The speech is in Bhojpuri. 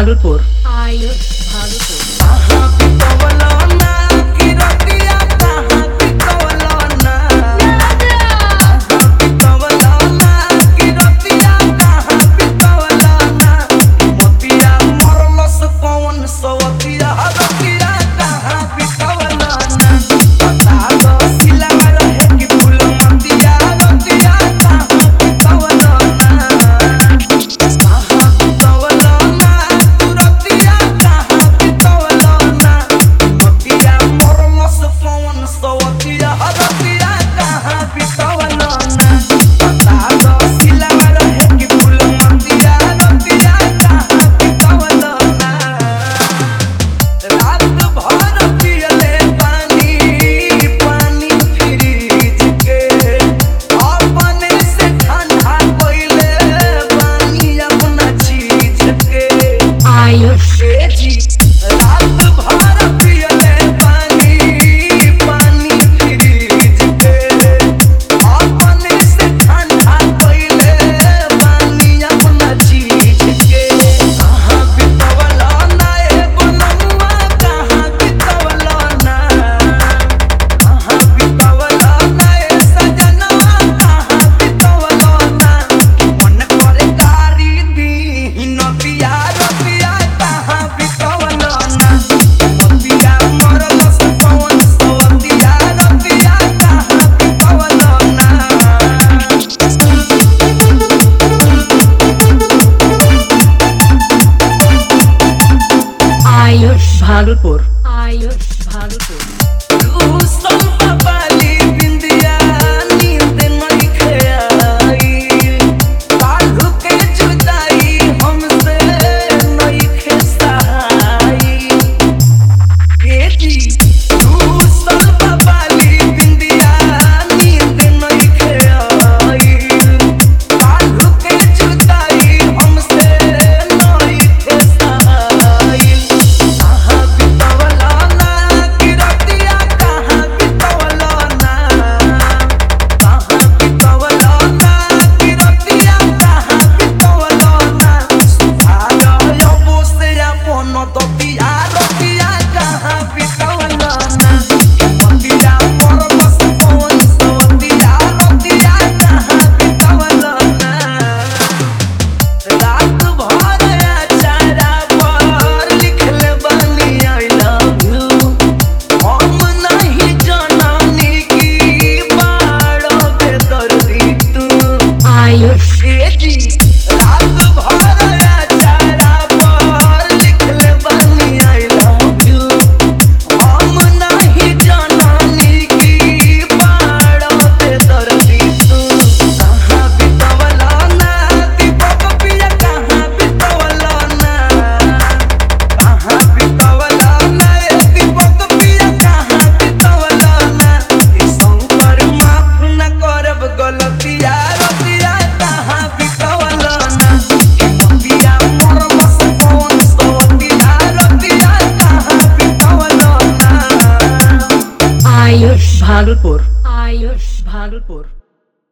ভাগলপুর आयुष भागलपुर रात भर पियले पानी पानी फ्रिज के अपने से ठंडा कोइले पानी अपना चीज के आयुष ए जी रात भर पियले पानी पानी फ्रिज के अपने से ठंडा कोइले पानी अपना चीज के कहाँ बितवला ना ए बनमुआ कहाँ बितवला ना कहाँ बितवला ना ए सजनवा कहाँ बितवला ना मन करे गारी दी नदिया रतिया कहाँ बितवला ना नदिया मरल से पवन सवतिया रतिया कहाँ बितवला ना आयुष ভাগলপুর आयुष भागलपुर रूसल बाबाली बिंदिया नींद नइखे आई काल्हू के जुदाई हमसे नइखे सहाई ए जी रूसल बाबाली बिंदिया नींद नइखे आई काल्हू के जुदाई हमसे नइखे सहाई कहाँ बितवला ना किरतिया कहाँ बितवला ना कहाँ बितवला ना किरतिया कहाँ बितवला ना सुधार अबो से अपन दतिया रतिया कहाँ बितवला ना मंदिरा पर बस पवन सवतिया रतिया कहाँ बितवला ना रात भर अचारा पर लिखले बानी आई लव यू हम नहीं जाननी की बाड़ो बेदर्दी तू आयुष ए जी रात भर अचारा पर लिखले बानी आई लव यू हम नहीं जाननी की बाड़ो बेदर्दी तू कहाँ बितवला ना दीपक पिया कहाँ बितवला ना कहाँ बितवला ना ए दीपक पिया कहाँ बितवला ना ई शंकर माफ न करब गलतिया रतिया कहाँ बितवला ना ई मतिया मोर बस कौन सवतिया रतिया कहाँ बितवला ना आयुष ভাগলপুর आयुष ভাগলপুর